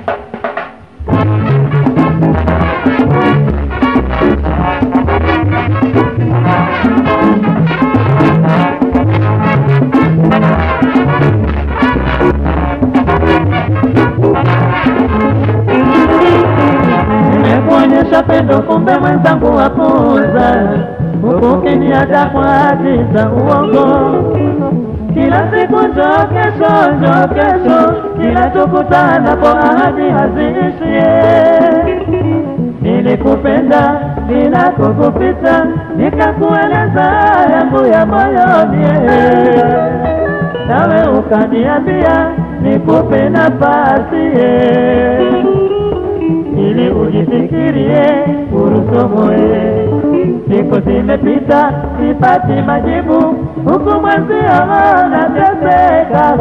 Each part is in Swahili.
Nimekuonyesha pendo, kumbe mwenzangu wapuuza, huku ukiniacha kwa hadi za uongo. Kila siku njoo kesho, njoo kesho, kila tukutanapo ahadi haziishie. Nilikupenda bila kukupita, nikakueleza yangu ya moyoni, nawe ukaniambia nikupe nafasi ili ujifikirie urusomoe. Siku zimepita sipati majibu, huku mwenzio nateseka.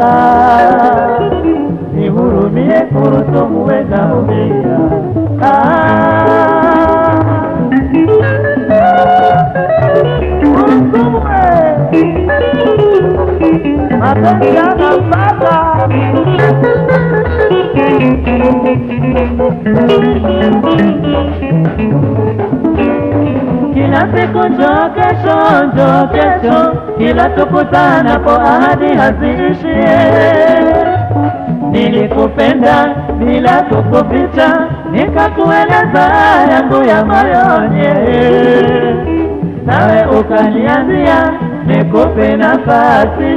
Nihurumie kurusumue naumia. Ah. Kurusumue mapenzi yanapata kila siku njoo kesho, njoo kesho, kila tukutanapo ahadi haziishie. Nilikupenda bila kukuficha, nikakueleza yangu ya moyoni, nawe ukaniambia nikupe nafasi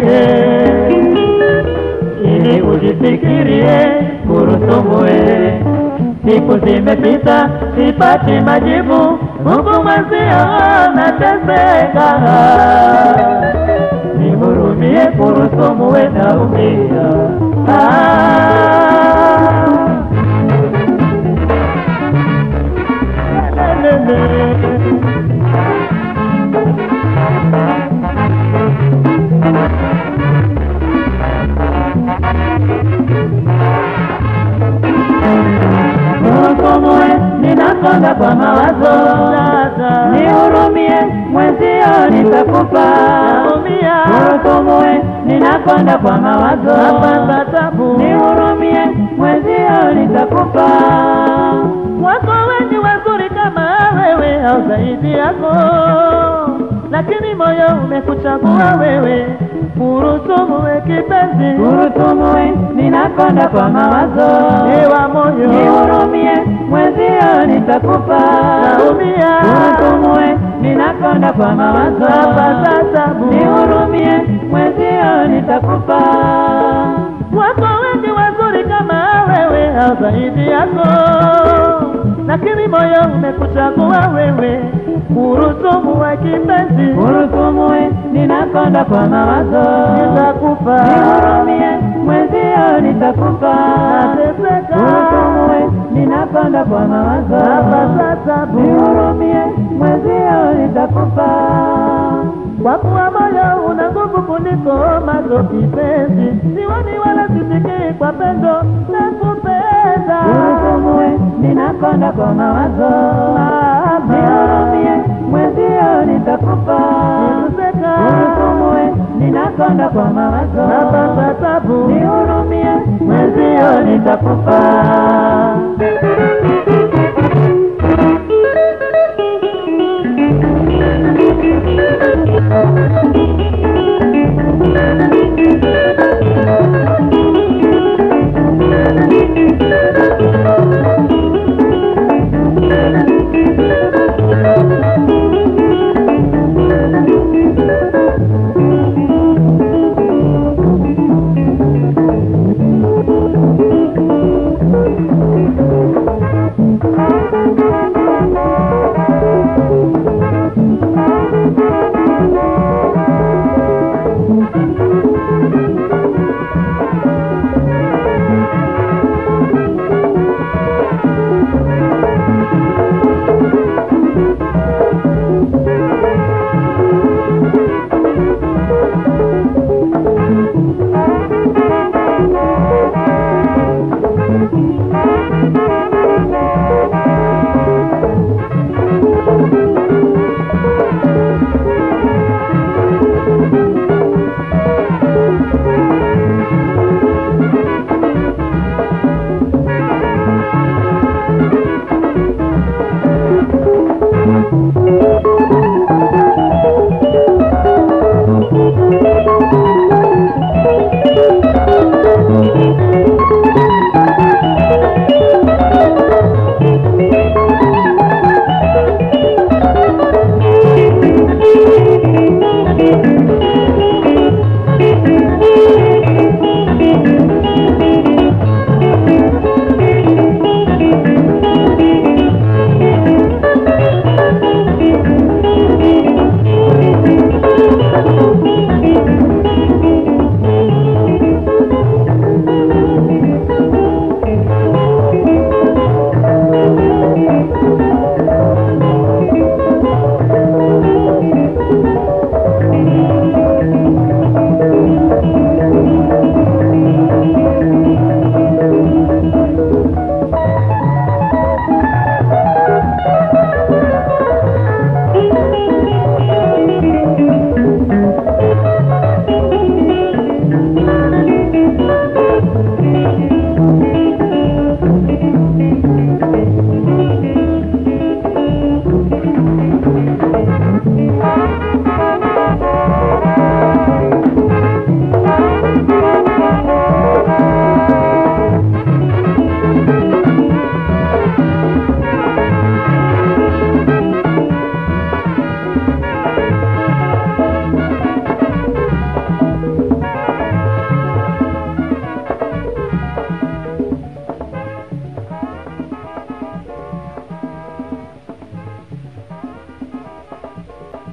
ili ujifikirie kurusumue. Siku zimepita sipati majibu, huku mwenzio nateseka. Nihurumie kurusumue naumia. Ah. Kurusumue ninakonda kwa mawazo, nihurumie mwenzio nitakufa. Kurusumue ninakonda kwa mawazo, nihurumie mwenzio nitakufa. Wako wengi wazuri kama wewe au zaidi yako, lakini moyo umekuchagua wewe. Kurusumue kipenzi, Kurusumue ninakonda kwa mawazo, ewa moyo nihurumie mwenzio nitakufa. naumia Kurusumue ninakonda kwa mawazo, Napata tabu. nihurumie mwenzio nitakufa. Wako wengi wazuri kama wewe au zaidi yako, lakini moyo umekuchagua wewe. Kurusumue kipenzi, Kurusumue ninakonda kwa mawazo, nitakufa nihurumie mwenzio nitakufa. nateseka, Kurusumue ninakonda kwa mawazo, napata tabu, nihurumie mwenzio nitakufa. kwa kuwa moyo una nguvu kuliko mazo kipenzi, siwani wala sisikii kwa pendo nakupenda Kurusumue ninakonda kwa mawazo, nihurumie mwenzio nitakufa. Nateseka, Kurusumue ninakonda kwa mawazo, napata tabu, nihurumie mwenzio nitakufa.